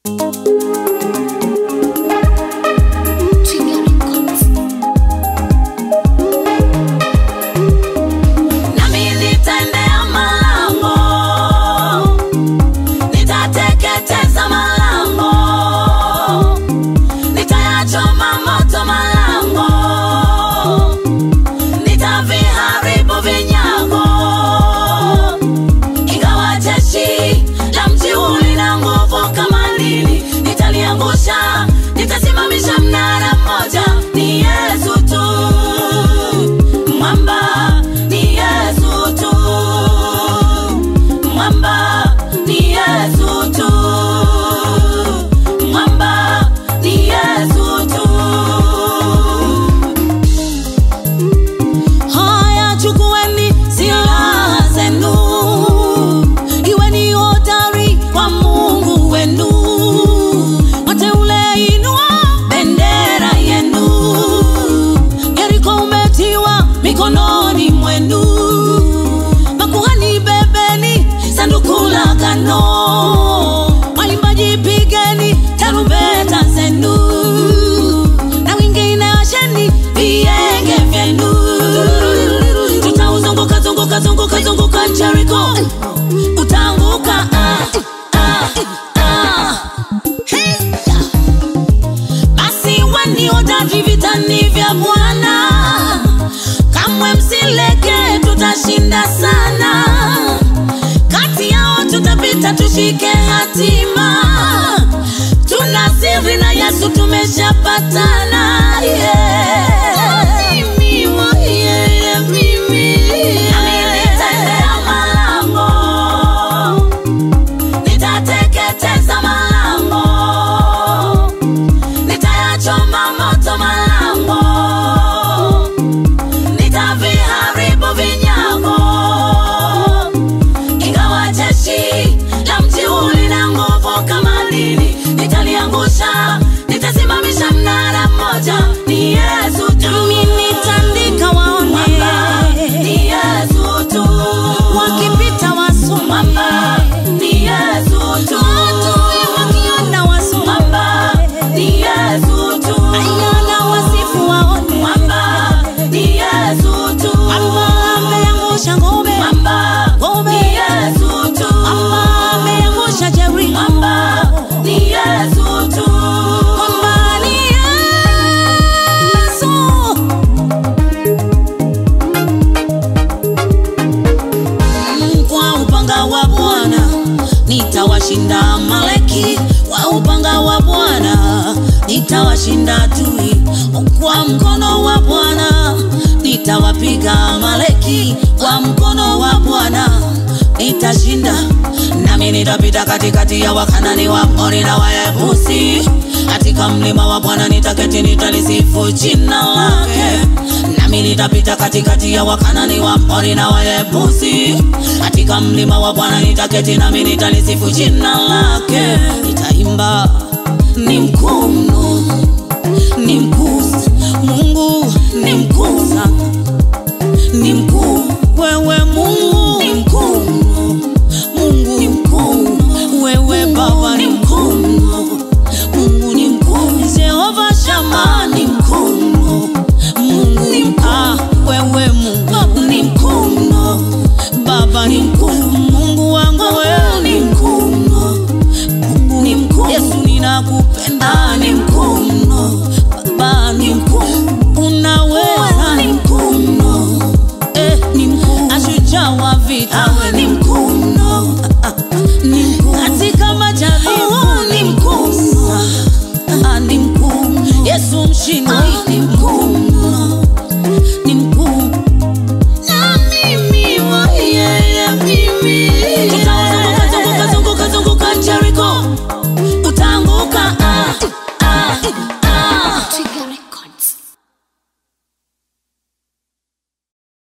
Nami nitaendea malango, nitateketeza malango, nitayachoma moto malango, nitaviharibu vinyago. Ingawa jeshi la mji huu lina nguvu kama nini, nitaliangusha, nitasimamisha mnara mmoja. Ni Yesu tu, mwamba ni Yesu tu, mwamba ni Yesu tu, mwamba ni Yesu tu. Haya, chukueni silaha zenu, iweni hodari kwa Mungu wenu. Wateule, inua bendera yenu. Yeriko umetiwa mikononi mwenu. Makuhani, bebeni sanduku la agano. Waimbaji, pigeni tarumbeta zenu na wengine washeni vienge vyenu. Tutauzunguka zunguka zunguka zunguka Jericho, utaanguka ah, ah, ah. Hey. Basi weni hodari vitani vya Bwana, kamwe msileke, tutashinda sana. Kati yao tutapita, tushike hatima. Tuna siri na Yesu, tumeshapatana. Yeah. Mimi wa- yeah, yeah, mimi. Nami nitaendea malango, nitateketeza malango nitayachoma moto malango, nitaviharibu vinyago. Ingawa jeshi la mji huu lina nguvu kama nini, nitaliangusha, nitasimamisha mnara mmoja. Ni Yesu tu, nami nitandika waone, Mwamba ni Yesu tu, wakipita wasome, Mwamba ni Yesu tu, adui wakiona wasome, Mwamba ni Yesu tu, ayana wasifu waone, Mwamba ni Yesu tu, Mwamba ameangusha ngome, Mwamba ni Yesu tu, Mwamba ameangusha Jeriko, Mwamba ni Yesu tu, Mwamba ni Yesu. kwa upanga wa Bwana nitawashinda Amaleki, kwa upanga wa Bwana nitawashinda adui, kwa mkono wa Bwana nitawapiga Amaleki, kwa mkono wa Bwana nitashinda, nami nitapita katikati ya Wakanani, Waamori na Wayebusi. Katika mlima wa Bwana nitaketi, nitalisifu jina lake nami nitapita katikati ya Wakanani, Waamori na Wayebusi. Katika mlima wa Bwana nitaketi, nami nitalisifu jina lake. Nitaimba, ni mkuu mno, ni mkuu Mungu, ni mkuu sana, ni mkuu wewe Mungu, ni mkuu mno, Mungu ni mkuu, wewe Baba ni mkuu mno, Mungu ni mkuu, Jehova Shama ni mkuu mno, Mungu ni mkuu, ah, wewe Mungu ni mkuu mno, Baba ni mkuu, Mungu wangu wewe ni mkuu mno, Mungu ni mkuu, Yesu ninakupenda, ni mkuu mno, Baba ni mkuu, unaweza, ni mkuu mno, eh, ni mkuu, ashujaa wa vita, awe ni mkuu mno, ah, ah, ni mkuu katika majaribu, ni mkuu mno, ah, ni mkuu mno, Yesu mshindi, ni mkuu mno